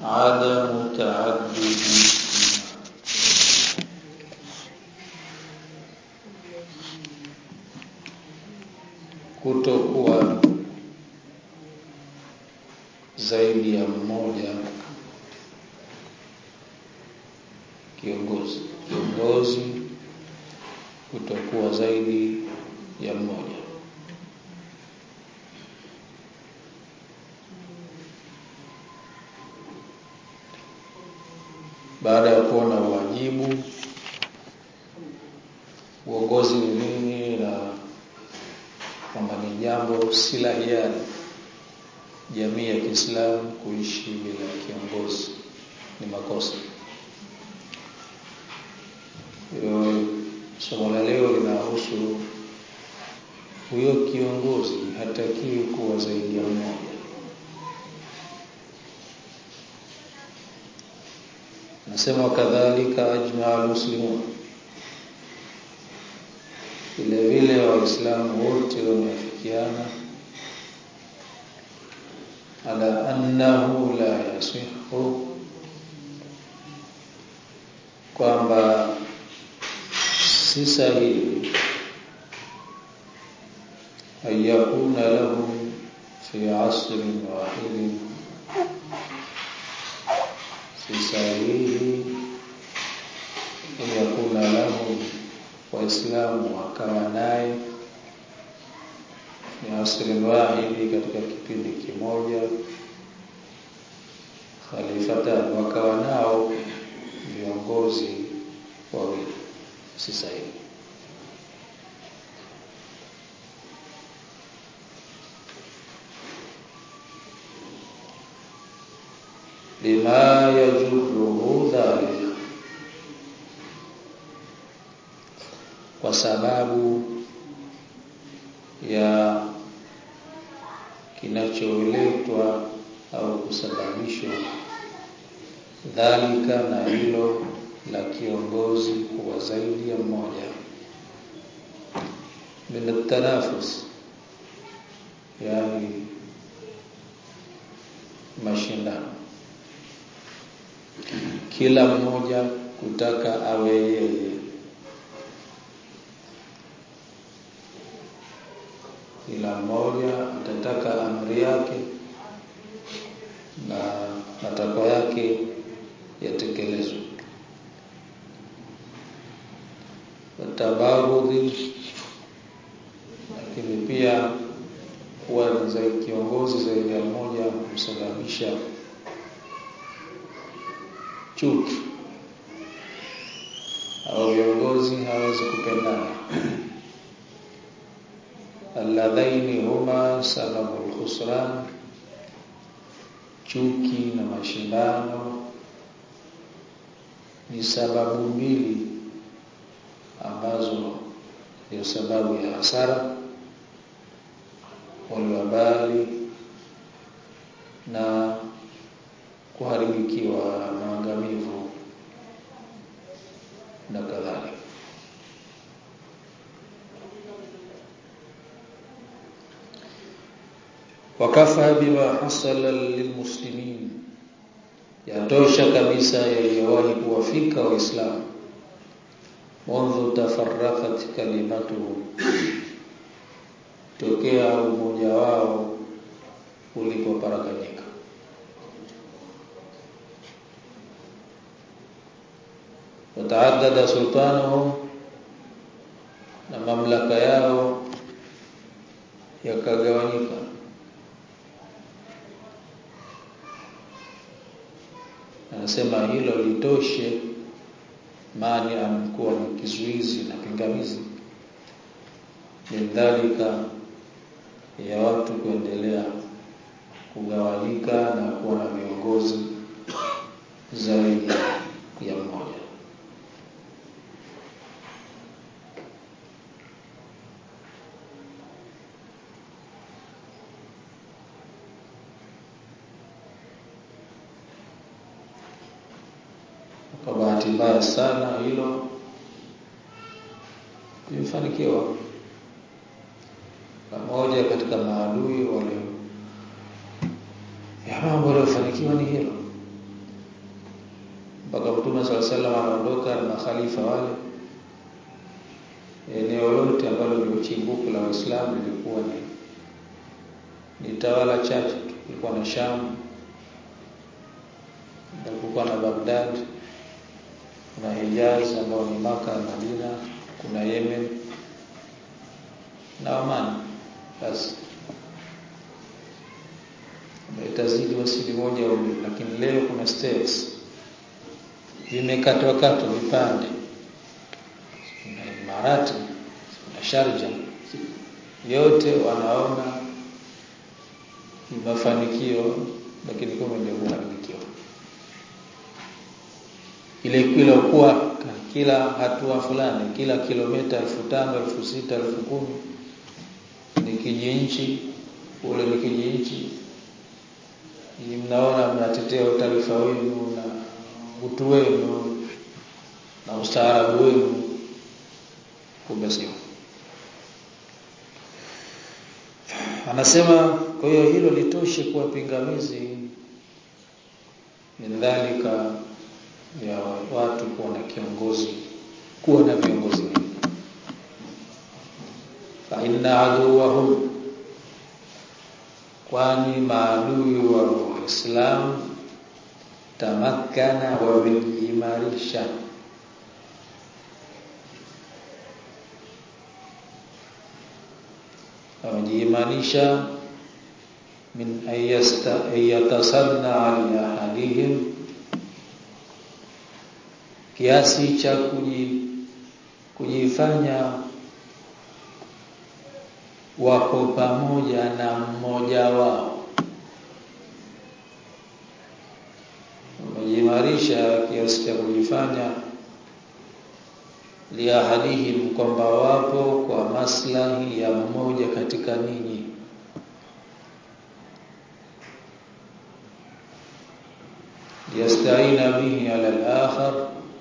عدم تعدد kutokuwa zaidi ya mmoja kiongozi kiongozi kutokuwa zaidi ya mmoja baada ya kuona uwajibu uongozi ni nini na kwamba ni jambo si la hiari jamii ya Kiislamu kuishi bila kiongozi ni makosa. Hilo somo la leo linahusu huyo kiongozi hatakiwi kuwa zaidi ya mmoja. Nasema kadhalika ajma almuslimun, vile vile Waislamu wote wameafikiana ala annahu la yasihu, kwamba si sahihi an yakuna lahum fi asrin wahidin, si sahihi an yakuna lahum, Waislamu wakawa naye ni asrin wahidi, katika kipindi kimoja khalifatan, wakawa nao viongozi wawili, si sahihi. lima yajuruhu dhalik, kwa sababu ya kinacholetwa au kusababishwa dhalika na hilo la kiongozi kuwa zaidi ya mmoja min tanafus, yani mashindano, kila mmoja kutaka awe yeye kila mmoja atataka amri yake na matakwa yake yatekelezwe. Watabarudhi, lakini pia kuwa za kiongozi zaidi ya mmoja kusababisha chuki au viongozi hawezi kupendana alladhaini huma sababu lkhusran, chuki na mashindano ni sababu mbili ambazo ndio sababu ya hasara, walwabali na kuharibikiwa, maangamivu na kadhalika. wakafa bima hasala lilmuslimin, yatosha kabisa yaliyowahi kuwafika Waislamu mundhu tafarraqat kalimatuhum, tokea umoja wao ulipoparaganyika. Wataaddada sultanuhum, na mamlaka yao yakagawanyika anasema hilo litoshe mani amekuwa ni kizuizi na pingamizi lidhalika ya watu kuendelea kugawanyika na kuwa na viongozi zaidi ya mmoja. Kwa bahati mbaya sana hilo limefanikiwa. Pamoja katika maadui wale ya mambo yaliyofanikiwa ni hilo, Mtume swalla sallam anaondoka na makhalifa wale, eneo lote ambalo ndio chimbuko la Uislamu lilikuwa ni ni tawala chache tu. Kulikuwa na Sham, kulikuwa na Baghdad, kuna Hijaz ambao ni Maka na Madina, kuna Yemen na Oman. Basi itazidi wasili moja au mbili, lakini leo kuna states vimekatwa katwa vipande, kuna Imarati, kuna Sharja, yote wanaona ni mafanikio, lakini kumbe ndio kuharibikiwa. Ile kila kuwa kila hatua fulani, kila kilomita elfu tano elfu sita elfu kumi ni kijinchi, ule ni kijinchi ni mnaona mnatetea utaifa wenu na utu wenu na ustaarabu wenu, kumbe sio. Anasema kwa hiyo hilo litoshe kuwa pingamizi min dhalika ya watu kuwa na kiongozi, kuwa na viongozi wengi. Fa inna aduwahum kwani maadui wa Uislamu tamakkana wamejiimarisha wamejiimarisha min ayatasanna ali ahadihim, kiasi cha kujifanya wako pamoja na mmoja wao, wamejimarisha kiasi cha kujifanya liahadihim, kwamba wapo kwa maslahi ya mmoja katika ninyi. Yastaina bihi ala al-akhar,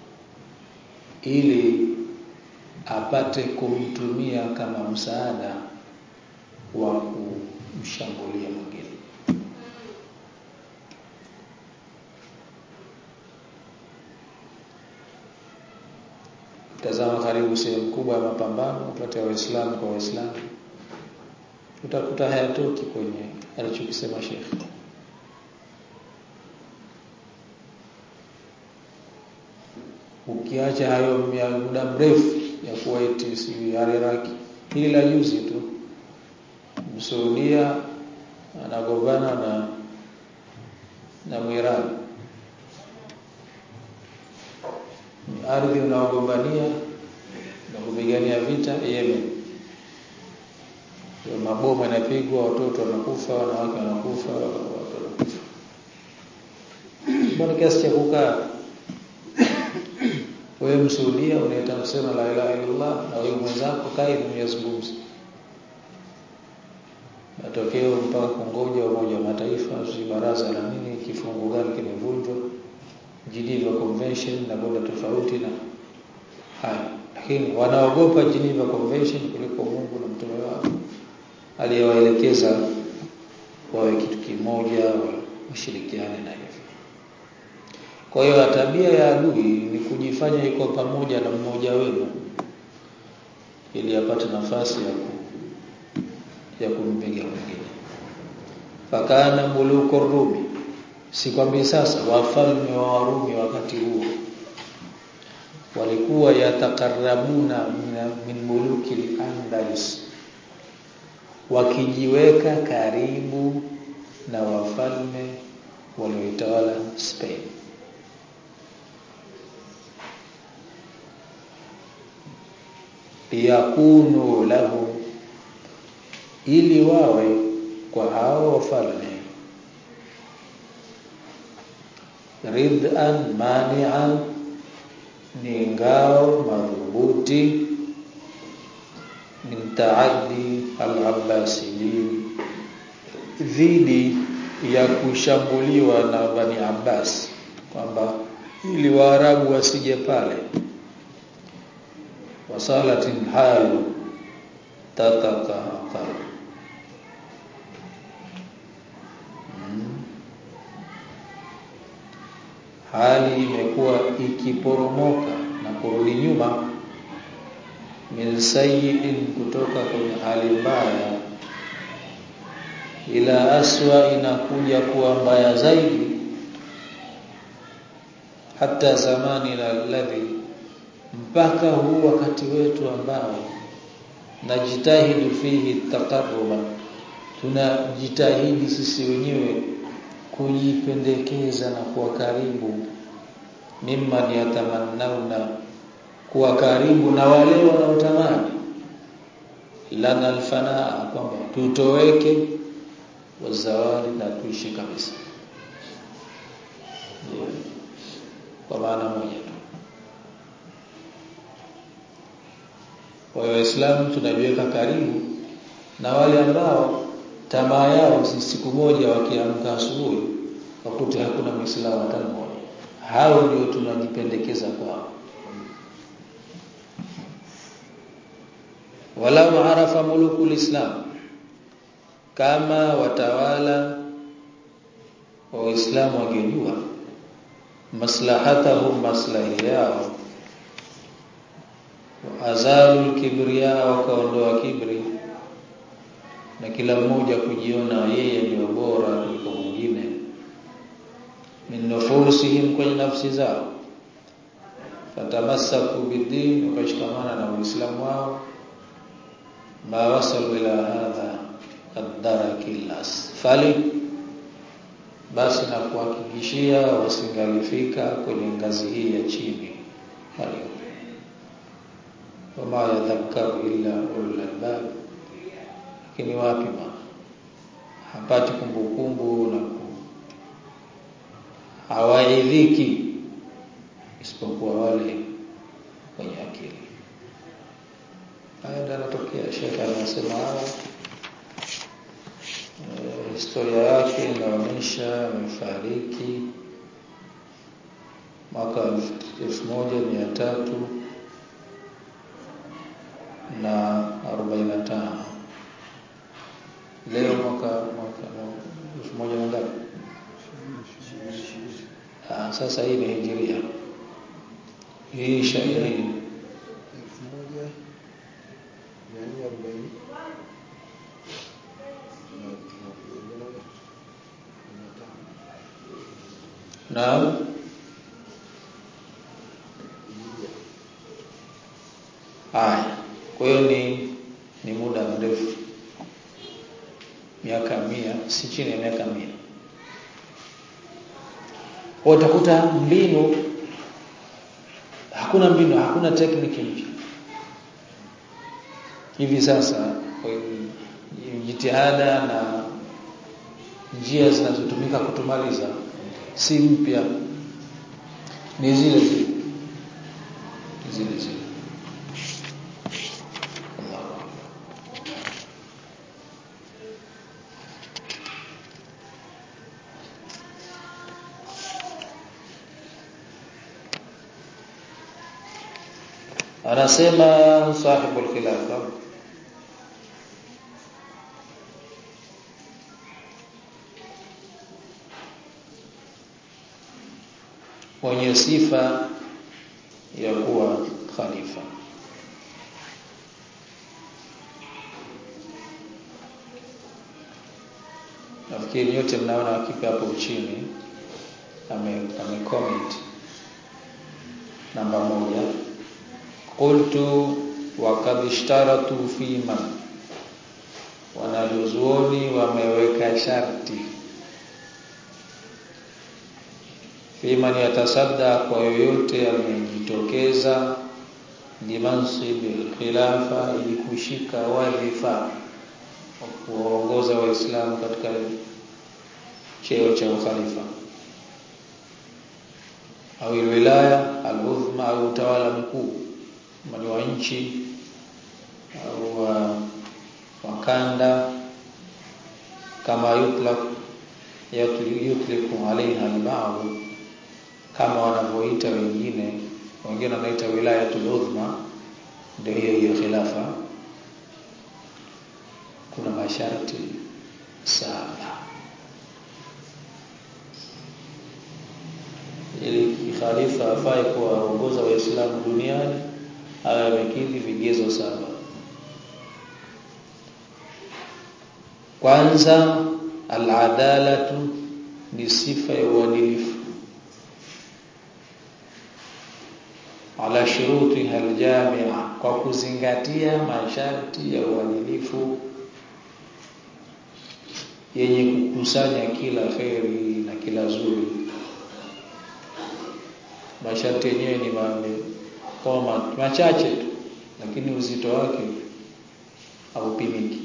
ili apate kumtumia kama msaada wa kumshambulia mwingine. Tazama karibu sehemu kubwa ya mapambano kati ya Waislamu kwa Waislamu, utakuta hayatoki kwenye alichokisema Sheikh. Ukiacha hayo muda mrefu ya Kuwait, si Iraq, hili la juzi tu Msuudia anagombana na na Mwirani, ni ardhi unaogombania na kupigania vita Yemen. Mabomu yanapigwa, watoto wanakufa, wanawake wanakufa, watu wanakufa, bado kiasi cha kukaa wewe Msuudia unaita kusema la ilaha illallah, na wewe mwenzako kai mnazungumza matokeo mpaka kungoja Umoja wa Mataifa, si baraza la nini, kifungu gani kimevunjwa, Geneva Convention na kwenda tofauti na haya, lakini wanaogopa Geneva Convention kuliko Mungu na mtume wao aliyewaelekeza wawe kitu kimoja, washirikiane na hivyo. Kwa hiyo tabia ya adui ni kujifanya iko pamoja na mmoja wenu ili apate nafasi ya ku ya kumpiga mwingine. Fakana muluku Rumi, si kwambi sasa, wafalme wa Warumi wakati huo walikuwa yatakarabuna min muluki al-Andalus, wakijiweka karibu na wafalme walioitawala Spain. liyakunu lahu ili wawe kwa hao wafalme ridhan mani'an, ni ngao madhubuti min taaddi al-Abbasiyin, dhidi ya kushambuliwa na Bani Abbas, kwamba ili Waarabu wasije pale. Wasalatin halu tatakahaka hali imekuwa ikiporomoka na kurudi nyuma min sayyi'in kutoka kwenye hali mbaya ila aswa inakuja kuwa mbaya zaidi hata zamani la alladhi mpaka huu wakati wetu ambao najitahidu fihi taqarruba tunajitahidi sisi wenyewe kujipendekeza na kuwa karibu mimman yatamannauna kuwa karibu na wale wanaotamani lana alfanaa kwamba tutoweke wazawadi na tuishi kabisa yeah. kwa maana moja tu kwa hiyo waislamu tunajiweka karibu na wale ambao tamaa yao si siku moja wakiamka asubuhi wakute hakuna muislamu hata mmoja hao ndio tunajipendekeza kwao walau arafa mulukul islam kama watawala wa Uislamu wangejua maslahatahum maslahi yao azalu kibriya wakaondoa kibri na kila mmoja kujiona yeye ndio bora kuliko mwingine min nufusihim kwenye nafsi zao fatamassaku bidin wakashikamana na uislamu wao ma wasalu ila hadha ad-darakil asfali basi na kuhakikishia wasingalifika kwenye ngazi hii ya chini walio wama yadhakkaru illa ulul albab lakini wapi ma hapati kumbukumbu na ku hawaidhiki isipokuwa wale wenye akili haya ndio yanatokea shekhe anasema haya e, historia yake inaonyesha amefariki mwaka elfu moja mia tatu na arobaini na tano leo mwaka mwaka elfu moja na ngapi Ah, sasa hii ni hijiria hii shairi elfu moja mia nne arobaini na haya kwa hiyo ni ni muda mrefu miaka mia si chini ya miaka mia kwa utakuta mbinu hakuna mbinu hakuna tekniki mpya hivi sasa kwa hiyo jitihada na njia zinazotumika kutumaliza si mpya ni zile zile zile zile Allahu Akbar. anasema sahibul khilafa mwenye sifa ya kuwa khalifa nafikiri nyote mnaona hakika hapo chini ame, ame comment namba moja qultu wa qad ishtaratu fi man wanazuoni wameweka sharti fiman yatasadda kwa yoyote amejitokeza limansibi khilafa ili kushika wadhifa wa kuongoza waislamu katika cheo cha ukhalifa au wilaya al-uzma au utawala mkuu mali wa nchi au wa, wa kanda kama yutlaq yutliku alaiha al-ba'd kama wanavyoita wengine wengine wanaita wilayatul uzma ndio hiyo hiyo khilafa kuna masharti saba ili khalifa afai kuwaongoza waislamu duniani awe amekidhi vigezo saba kwanza al-adalatu ni sifa ya uadilifu ala shuruti aljamia kwa kuzingatia masharti ya uadilifu yenye kukusanya kila kheri na kila zuri masharti yenyewe ni kama machache tu lakini uzito wake haupimiki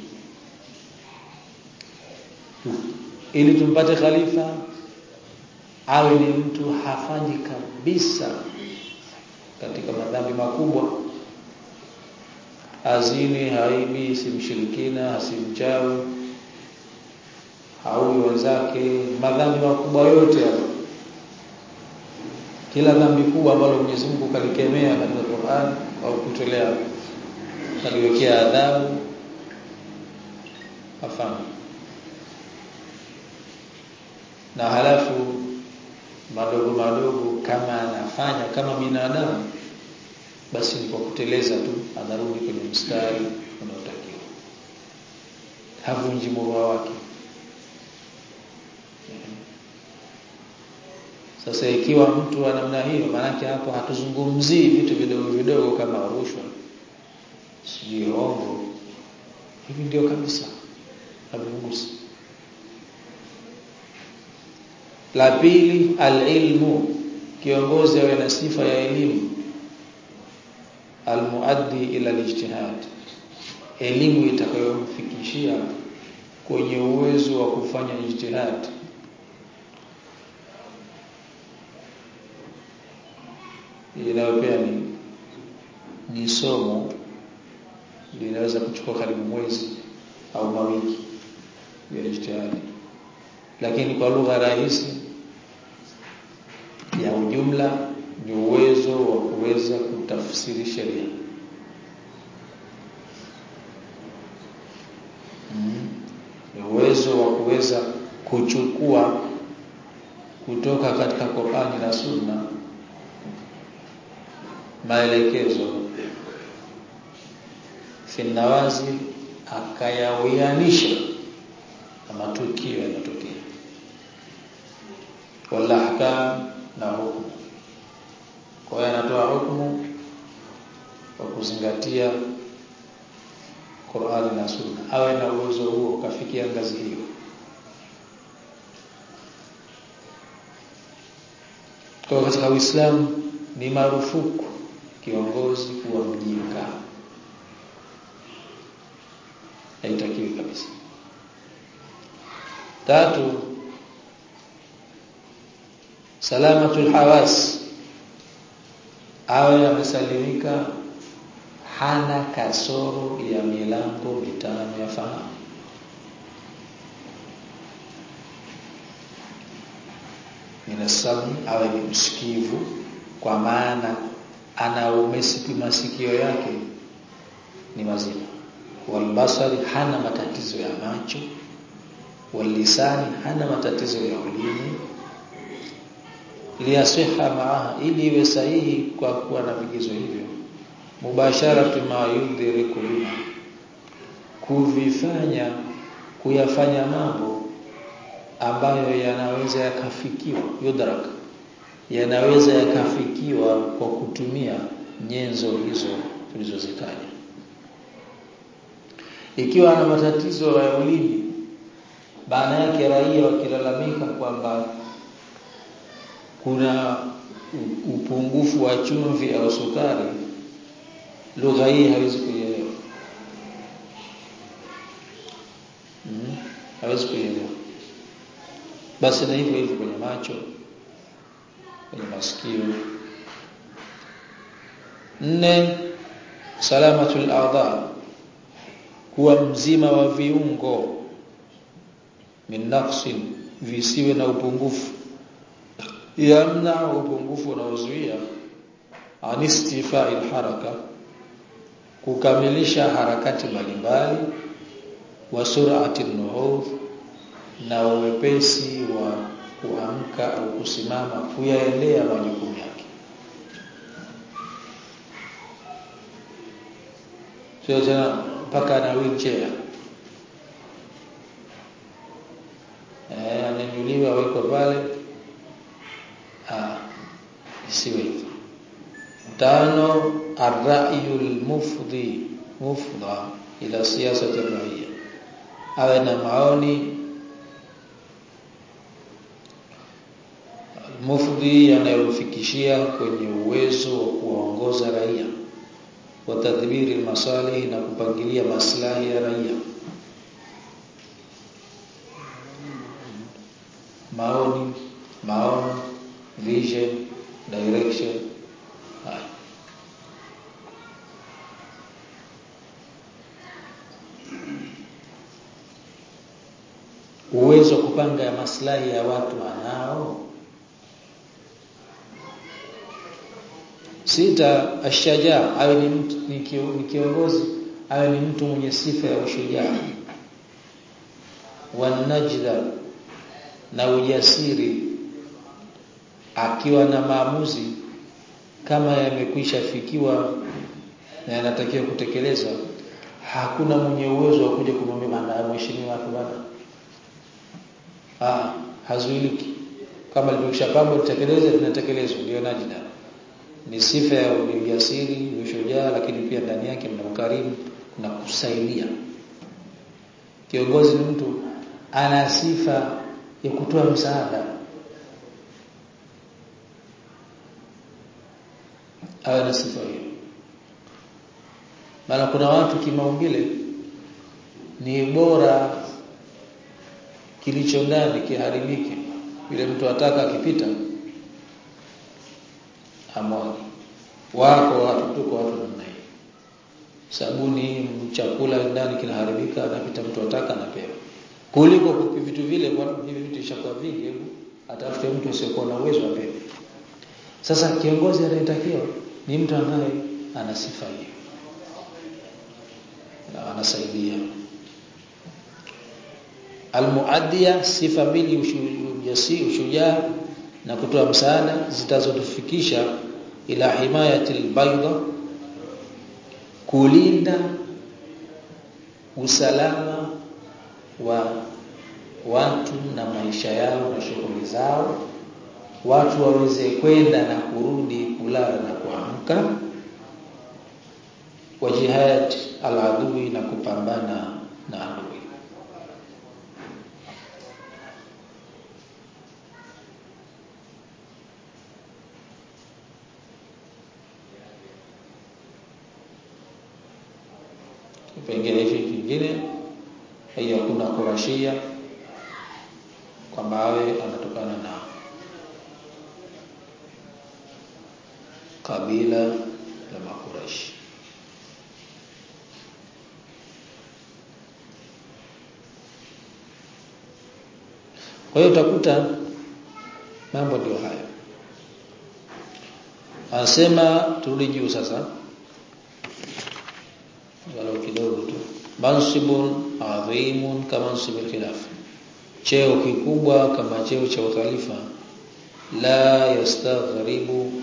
ili tumpate khalifa awe ni mtu hafanyi kabisa katika madhambi makubwa azini haibi simshirikina asimchawi haui wenzake madhambi makubwa yote hayo kila dhambi kubwa ambalo Mwenyezi Mungu kalikemea katika Qur'an au kutolea kaliwekea adhabu afanye na halafu madogo madogo kama anafanya kama binadamu basi ni kwa kuteleza tu anarudi kwenye mstari unaotakiwa havunji moyo wake sasa ikiwa mtu wa namna hiyo maanake hapo hatuzungumzii vitu vidogo vidogo kama rushwa sijui hongo hivi ndio kabisa havigusi la pili alilmu kiongozi awe na sifa ya elimu almuaddi ila alijtihad elimu itakayomfikishia kwenye uwezo wa kufanya ijtihad inayo pia ni ni somo linaweza kuchukua karibu mwezi au mawiki ya ijtihadi lakini kwa lugha rahisi ya ujumla ni uwezo wa kuweza kutafsiri sheria mm. ni uwezo wa kuweza kuchukua kutoka katika Qur'ani na Sunna maelekezo finawazi akayawianisha na matukio yanayotokea wala ahkam na hukumu kwa hiyo anatoa hukumu kwa kuzingatia Qur'ani na Sunna awe na uwezo huo kafikia ngazi hiyo kwa katika Uislamu ni marufuku kiongozi kuwa mjinga haitakiwi kabisa tatu salamatul hawas awe amesalimika hana kasoro ya milango mitano ya fahamu minasami awe ni msikivu kwa maana ana umesipi masikio yake ni mazima walbasari hana matatizo ya macho walisani hana matatizo ya ulimi liyasiha maaha ili iwe sahihi kwa kuwa na vigezo hivyo mubasharatu ma yudhiriku biha kuvifanya kuyafanya mambo ambayo yanaweza yakafikiwa yudrak yanaweza yakafikiwa kwa kutumia nyenzo hizo tulizozitaja ikiwa ana matatizo ya ulimi baada yake raia wakilalamika kwamba kuna upungufu wa chumvi au sukari lugha hii hawezi kuielewa hmm? hawezi kuielewa basi na hivyo hivyo kwenye macho kwenye masikio nne salamatul a'dha kuwa mzima wa viungo min naqsin visiwe na upungufu yamna upungufu unaozuia anistifai haraka kukamilisha harakati mbalimbali wa sur'ati nuhudh na uwepesi wa kuamka au kusimama kuyaendea majukumu yake sio tena mpaka na wheelchair eh ananyuliwa awekwe pale ah isiwe hivyo tano arrayul mufdi mufda ila siyasati raia awe na maoni mufdi yanayomfikishia kwenye uwezo wa kuwaongoza raia wa tadhibiri masalih na kupangilia maslahi ya raia maoni maono vision direction haya uwezo wa kupanga ya maslahi ya watu anao sita ashajaa awe ni mtu ni kio- ni kiongozi awe ni mtu mwenye sifa ya ushujaa wanajda na ujasiri akiwa na maamuzi kama yamekwisha fikiwa na yanatakiwa kutekelezwa hakuna mwenye uwezo wa kuja kumwambia bana mheshimiwa hapo bana ah hazuiliki kama limeshapangwa litekeleze linatekelezwa ndio najida ni sifa ya ujasiri ushujaa lakini pia ndani yake mna ukarimu na kusaidia kiongozi ni mtu ana sifa ya kutoa msaada awe na sifa hiyo maana kuna watu kimaumbile ni bora kilicho ndani kiharibike yule mtu ataka akipita amwagi wako watu tuko watu namna hiyo sabuni chakula ndani kinaharibika anapita mtu ataka anapewa kuliko kupi vitu vile kwa hivi vitu ishakuwa vingi hebu atafute mtu asiyekuwa na uwezo apewe sasa kiongozi anayetakiwa ni mtu ambaye ana sifa hiyo na anasaidia almuaddia sifa mbili ujasiri ushujaa na kutoa msaada zitazotufikisha ila himayati albayda kulinda usalama wa watu na maisha yao na shughuli zao watu waweze kwenda na kurudi kulala na kuamka wa jihad aladui na kupambana na adui kipengele hiki kingine hakuna kurashia kwamba awe anatokana na kabila la makuraishi kwa hiyo utakuta mambo ndio haya anasema turudi juu sasa walau kidogo tu mansibun adhimun kama mansibil khilaf cheo kikubwa kama cheo cha ukhalifa la yastaghribu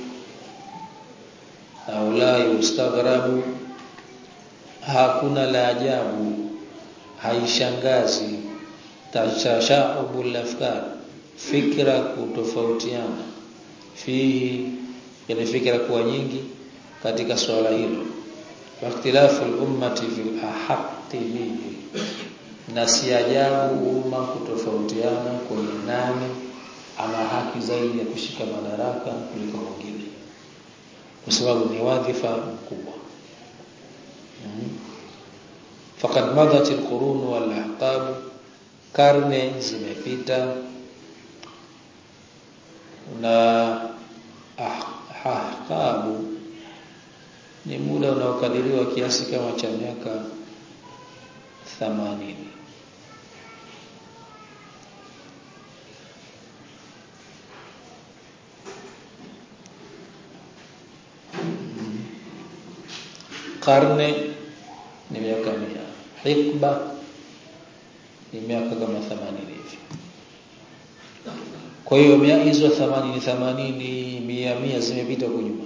au la yustaghrabu hakuna la ajabu haishangazi tashaubul afkar fikra kutofautiana fihi yani fikra kuwa nyingi katika swala hilo واختلاف الأمة في الأحق به na si ajabu umma kutofautiana kwenye nani ana haki zaidi ya kushika madaraka kuliko mwingine kwa sababu ni wadhifa mkubwa mm faqad madat alqurun wal ahqab karne zimepita na ahqabu ni muda unaokadiriwa kiasi kama cha miaka 80 karne ni miaka mia hikba ni miaka kama 80 hivi kwa hiyo hizo 80 80 mia mia zimepita huko nyuma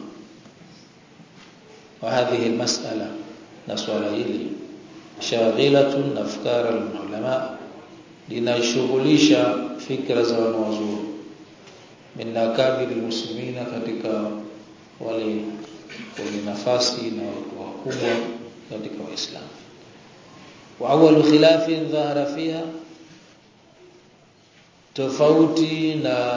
wa hadhihi almas'ala na swala hili shaghilatun afkar alulama linashughulisha fikra za wanawazuoni min akabir almuslimina katika wale wenye nafasi na watu wakubwa katika waislamu wa awwal khilafin dhahara fiha tofauti na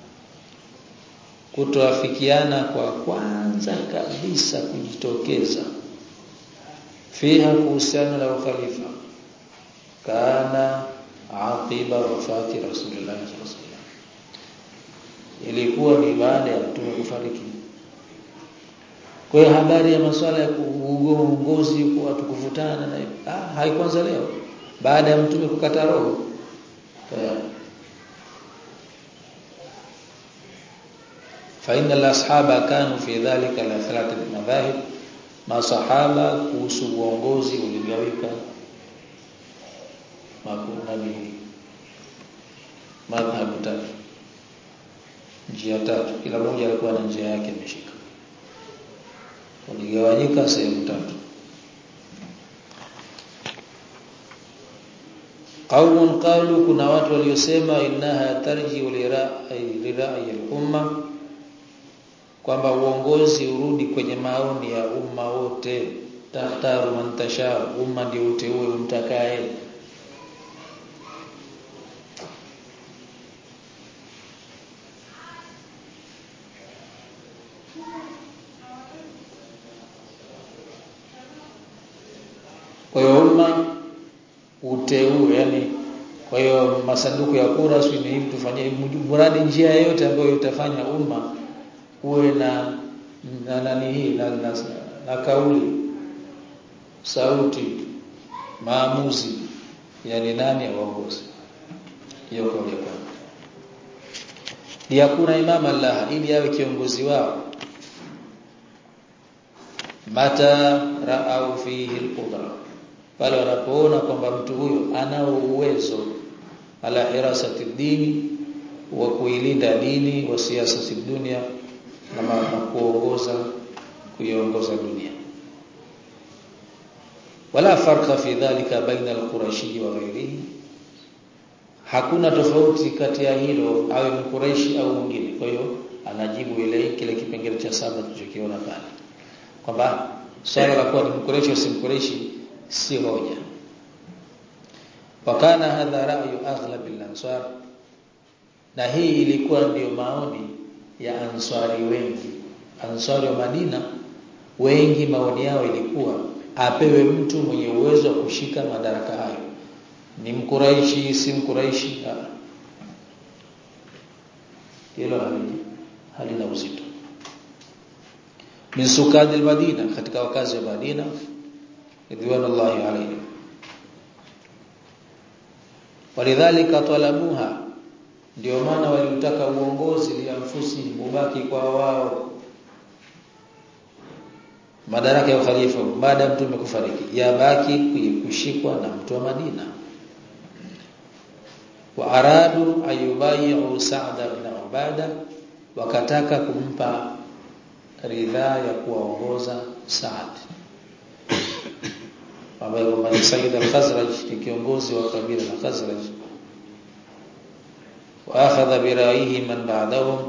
kutoafikiana kwa kwanza kabisa kujitokeza fiha kuhusiana na ukhalifa kana aqiba wafati rasulullah sallallahu alaihi wasallam ilikuwa ni baada ya mtume kufariki kwa hiyo habari ya masuala ya uongozi kwa watu kuvutana na ah, haikuanza leo baada ya mtume kukata roho فإن الأصحاب كانوا في ذلك على ثلاثة مذاهب masahaba kuhusu uongozi uligawika nani madhhabu tatu njia tatu kila mmoja alikuwa na njia yake ameshika uligawanyika sehemu tatu qaumun qalu kuna watu waliosema innaha tarji lirai al-umma kwamba uongozi urudi kwenye maoni ya umma wote tahtaru man tasha umma ndio uteue umtakaye kwa hiyo umma uteue yani kwa hiyo masanduku ya kura sio ni hivi tufanyie mradi njia yoyote ambayo itafanya umma uwe na na nani hii na, na, na kauli sauti maamuzi yani nani aongoze hiyo kauli ya kwanza liyakuna imama Allah ili awe kiongozi wao mata ra'au fihi al-qudra pale wanapoona kwamba mtu huyo anao uwezo ala hirasati dini wa kuilinda dini wa siasa dunia na kuongoza kuiongoza dunia wala farqa fi dhalika baina al-qurashi wa ghairihi hakuna tofauti kati ya hilo awe mkuraishi au mwingine kwa hiyo anajibu ile kile kipengele cha saba tulichokiona pale kwamba swala la kuwa ni mkuraishi au si mkuraishi si hoja wakana hadha ra'yu aghlab al-ansar na hii ilikuwa ndiyo maoni ya ansari wengi ansari wa Madina wengi maoni yao ilikuwa apewe mtu mwenye uwezo wa kushika madaraka hayo ni mkuraishi si mkuraishi hilo halina uzito min sukadil madina katika wakazi wa Madina ridwanullahi alayhi walidhalika talabuha ndio maana waliutaka uongozi liamfusi ubaki kwa wao madaraka ya khalifa baada ya mtume kufariki yabaki kushikwa na mtu wa Madina wa aradu ayubayu Sa'd ibn Ubada wakataka kumpa ridhaa ya kuwaongoza Sa'd ambaye kwamba ni Sayyid al-Khazraj ni kiongozi wa kabila la Khazraj wa akhadha bi ra'yihi man ba'dahum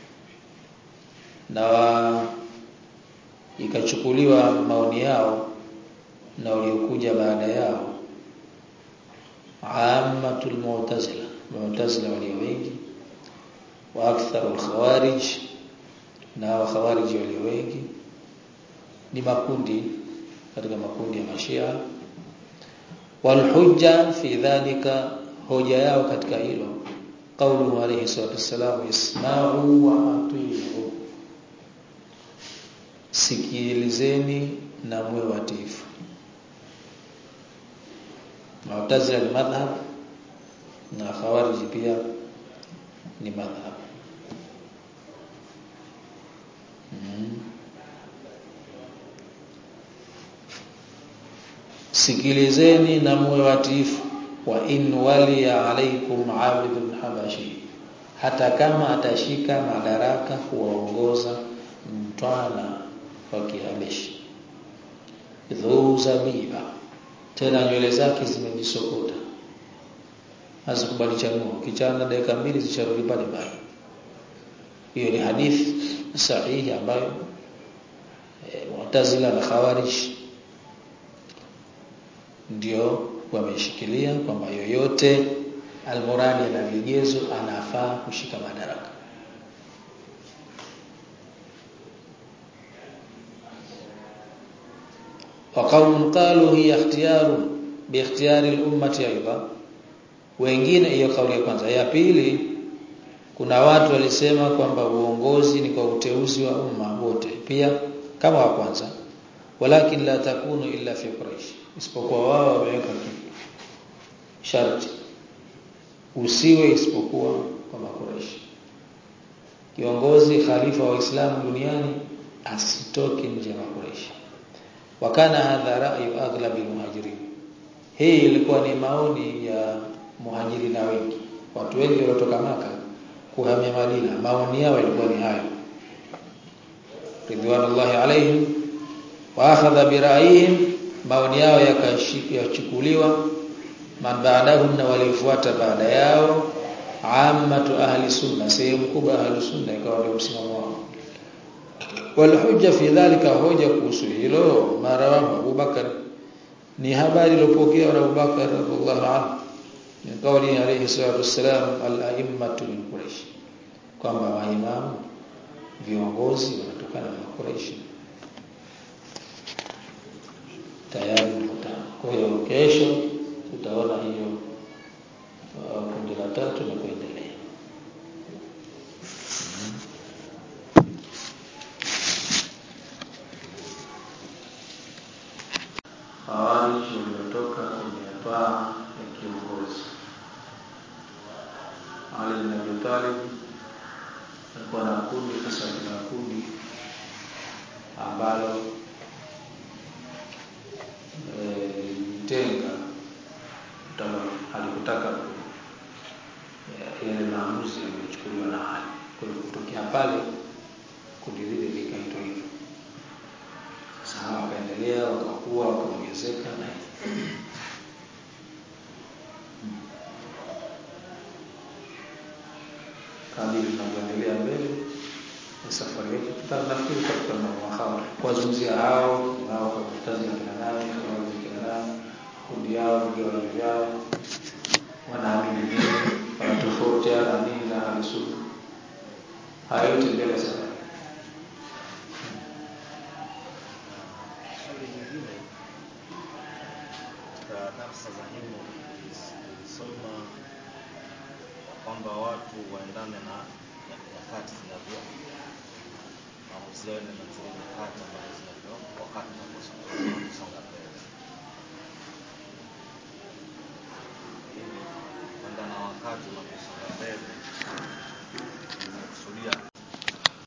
na ikachukuliwa maoni yao na waliokuja baada yao ammatul mu'tazila mu'tazila walio wengi wa aktharul khawarij na wa khawarij walio wengi ni makundi katika makundi ya mashia wal hujja fi dhalika hoja yao katika hilo qaulu alayhi salatu wassalam isma'u wa atii'u sikilizeni na mwe watifu Mu'tazila ni madhhab na Khawarij pia ni madhhab mm. sikilizeni na muwe watifu wa in wali alaikum abidun habashi hata kama atashika madaraka kuwaongoza mtwana wa Kihabeshi dhuu zabiba tena nywele zake zimejisokota hazikubali chanua kichana dakika mbili zisharudi pale pale hiyo ni hadithi sahihi ambayo e, Mu'tazila na Khawarij ndio wameshikilia kwamba yoyote almuradi na vigezo anafaa kushika madaraka وقوم قالوا هي اختيار باختيار الامه ايضا wengine hiyo kauli ya kwanza ya pili kuna watu walisema kwamba uongozi ni kwa uteuzi wa umma wote pia kama wa kwanza walakin la takunu illa fi quraish isipokuwa wao wameweka sharti usiwe isipokuwa kwa makuraish kiongozi khalifa wa Uislamu duniani asitoke nje ya makuraish wakana hadha ra'yu aghlab muhajirin hii ilikuwa ni maoni ya muhajirina wengi watu wengi waliotoka maka kuhamia Madina maoni yao yalikuwa ni hayo ridwanullahi alaihim wa akhadha bi ra'yihim maoni yao yakachukuliwa man ba'dahum na walifuata baada yao ammatu ahli sunna sehemu kubwa ahli sunna ikawa ndio msimamo wao wal hujja fi dhalika hoja kuhusu hilo marawahu Abu Bakar ni habari iliyopokea na Abu Bakar radhiallahu anhu min qawli alayhi salatu wassalam al-a'immatu min Quraysh kwamba maimamu viongozi wanatokana na Quraysh tayari mkutano kwa hiyo kesho tutaona hiyo kundi la tatu na kuendelea Hawarij waliotoka kwenye paa ya kiongozi Ali bin Abi Talib alikuwa na kundi sasa kuna kundi ambalo tenga kutaka alikutaka yale maamuzi yaliyochukuliwa na hali kwa hiyo kutokea pale kundi lile likaitwa hivyo sasa wakaendelea wakakuwa wakaongezeka na kadiri tunavyoendelea mbele na safari yetu tutanafikiri katika mahawara kuwazungumzia hao nao kwa kutazi na kina nani kwa kina nani kundi yao vigawanyo vyao wanaamini nini wanatofautiana nini na ahlusunna haya yote mbele sana Swali nyingine katika darsa za nyuma tulisoma kwamba watu waendane na nyakati zinavyo maamuzi yao yanaanza